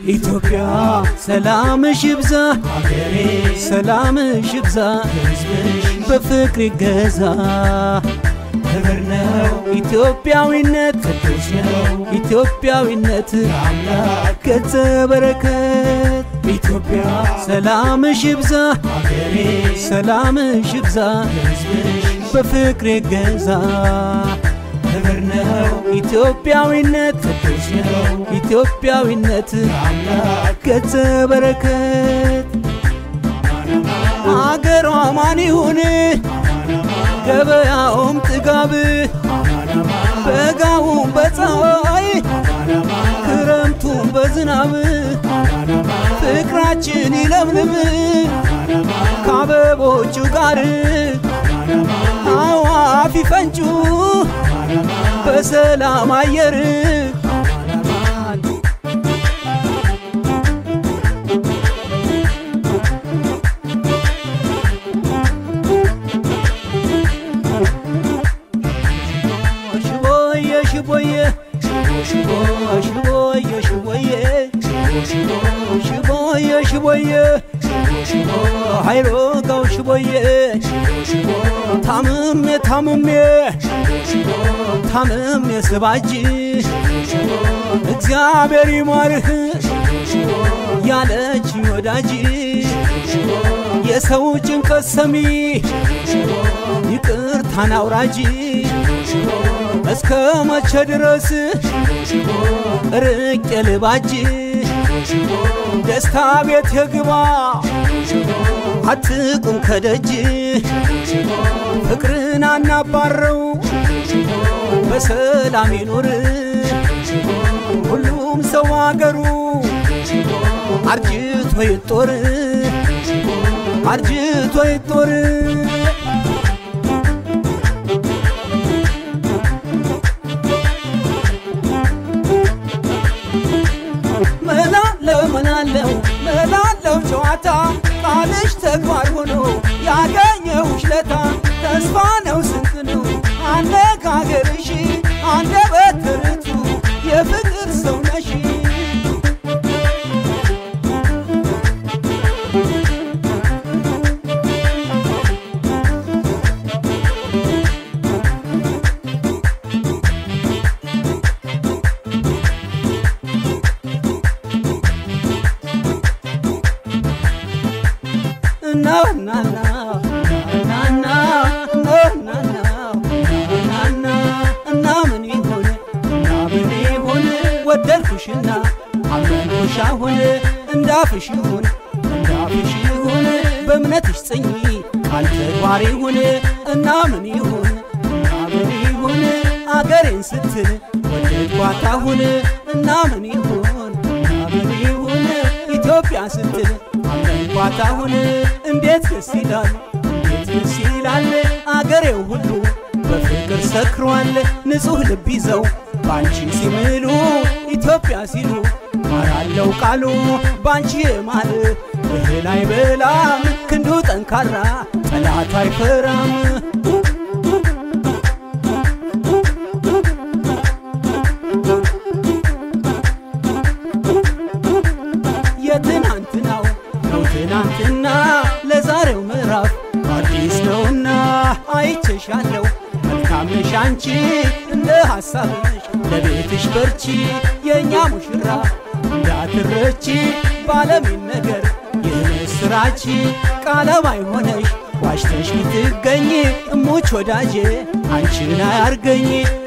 ኢትዮጵያ ሰላምሽ ይብዛ ሀገሬ ሰላምሽ ይብዛ ሕዝብሽ በፍቅር ይገዛ ክብር ነው ኢትዮጵያዊነት ቅዱስ ነው ኢትዮጵያዊነት አምላክ ገጸ በረከት ኢትዮጵያ ሰላምሽ ይብዛ ሀገሬ ሰላምሽ ይብዛ ሕዝብሽ በፍቅር ይገዛ ክብር ነው ኢትዮጵያዊነት ቅዱስ ነው ኢትዮጵያዊነት አምላክ ገጸ በረከት አገሯ ማን ይሁን ገበያውም ጥጋብ በጋውም በፀሐይ ክረምቱም በዝናብ ፍቅራችን ይለምልም ከአበቦቹ ጋር አዋፍ ይፈንጩ በሰላም አየር ሽቦዬ ሽቦዬ ሽቦዬ ሽቦዬ ሽቦዬ ሽቦዬ ኃይሎ ጋው ሽቦዬ ታምሜ ታምሜ ታምሜ ስባጅ እግዚአብሔር ይማርህ ያለች ወዳጅ የሰው ጭንቀት ሰሚ ይቅርታን አውራጅ እስከ መቼ ድረስ ርቄ ልባጅ ደስታ ቤት የግባ አትቁም ከደጅ ፍቅርን አናባረው በሰላም ይኑር ሁሉም ሰው አገሩ አርጅቶ ይጦር አርጅቶ ይጦር መላለው መላለው መላለው ጨዋታ ቃልሽ ተግባር ሆኖ ያገኘሁሽ ለታ ተስፋ ነው ስንቅ ነው አነጋገርሽ አንደበት ርቱ የፍቅር ሰው ነሽ ነው ናና ናና ነው ናና ናና እና ምን ይሁን እና ምን ይሁን ወደድኩሽና አመንኩሽ አሁን እንዳፍሽ ይሁን እንዳፍሽ ይሁን በእምነትሽ ጽኚ ቃል ተግባር ይሁን እና ምን ይሁን እና ምን ይሁን አገሬን ስትል ወደድኳት አሁን እና ምን ይሁን እና ምን ይሁን ኢትዮጵያ ስትል አመንኳት አሁን እንዴት ደስ ይላል እንዴት ደስ ይላል አገሬው ሁሉ በፍቅር ሰክሯል ንጹሕ ልብ ይዘው ባንቺ ሲምሉ ኢትዮጵያ ሲሉ ማራለው ቃሉ ባንቺ የማል እህል አይበላም ክንዱ ጠንካራ ጠላት አይፈራም የትናንትናው ነው ትናንትና ለዛሬው ምዕራፍ አዲስ ነውና አይቼሻለሁ መልካም ነሽ አንቺ እንደ ሐሳብሽ ለቤትሽ በርቺ የእኛ ሙሽራ እንዳትረቺ ባለሚን ነገር የምስራች ቃለማይ ሆነሽ ዋሽተሽ ብትገኝ እሙች ወዳጄ አንቺን አያርገኝ